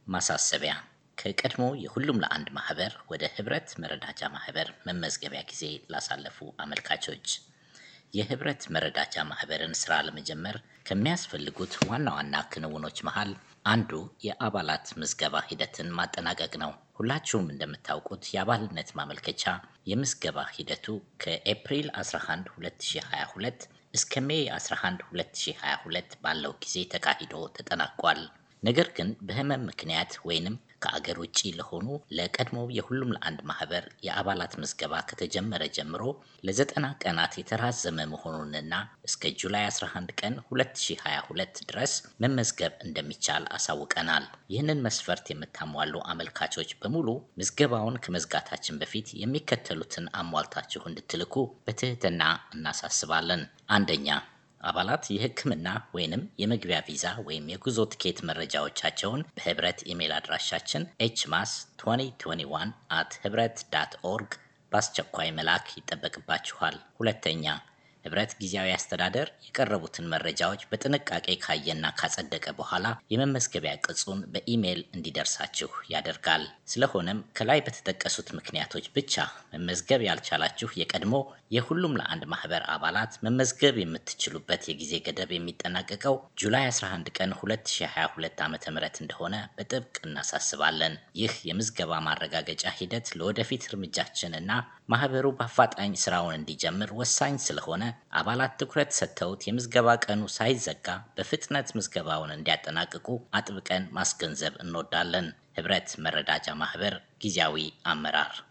ማሳሰቢያ ከቀድሞ የሁሉም ለአንድ ማህበር ወደ ህብረት መረዳጃ ማህበር መመዝገቢያ ጊዜ ላሳለፉ አመልካቾች የህብረት መረዳጃ ማህበርን ስራ ለመጀመር ከሚያስፈልጉት ዋና ዋና ክንውኖች መሃል አንዱ የአባላት ምዝገባ ሂደትን ማጠናቀቅ ነው። ሁላችሁም እንደምታውቁት የአባልነት ማመልከቻ የምዝገባ ሂደቱ ከኤፕሪል 11 2022 እስከ ሜይ 11 2022 ባለው ጊዜ ተካሂዶ ተጠናቋል። ነገር ግን በህመም ምክንያት ወይንም ከአገር ውጪ ለሆኑ ለቀድሞው የሁሉም ለአንድ ማህበር የአባላት ምዝገባ ከተጀመረ ጀምሮ ለዘጠና ቀናት የተራዘመ መሆኑንና እስከ ጁላይ 11 ቀን 2022 ድረስ መመዝገብ እንደሚቻል አሳውቀናል። ይህንን መስፈርት የምታሟሉ አመልካቾች በሙሉ ምዝገባውን ከመዝጋታችን በፊት የሚከተሉትን አሟልታችሁ እንድትልኩ በትህትና እናሳስባለን። አንደኛ አባላት የህክምና ወይንም የመግቢያ ቪዛ ወይም የጉዞ ትኬት መረጃዎቻቸውን በህብረት ኢሜል አድራሻችን ኤችማስ 2021 አት ህብረት ዳት ኦርግ በአስቸኳይ መላክ ይጠበቅባችኋል። ሁለተኛ ህብረት ጊዜያዊ አስተዳደር የቀረቡትን መረጃዎች በጥንቃቄ ካየና ካጸደቀ በኋላ የመመዝገቢያ ቅጹን በኢሜይል እንዲደርሳችሁ ያደርጋል። ስለሆነም ከላይ በተጠቀሱት ምክንያቶች ብቻ መመዝገብ ያልቻላችሁ የቀድሞ የሁሉም ለአንድ ማህበር አባላት መመዝገብ የምትችሉበት የጊዜ ገደብ የሚጠናቀቀው ጁላይ 11 ቀን 2022 ዓ.ም እንደሆነ በጥብቅ እናሳስባለን። ይህ የምዝገባ ማረጋገጫ ሂደት ለወደፊት እርምጃችን እና ማህበሩ በአፋጣኝ ስራውን እንዲጀምር ወሳኝ ስለሆነ አባላት ትኩረት ሰጥተውት የምዝገባ ቀኑ ሳይዘጋ በፍጥነት ምዝገባውን እንዲያጠናቅቁ አጥብቀን ማስገንዘብ እንወዳለን። ህብረት መረዳጃ ማህበር ጊዜያዊ አመራር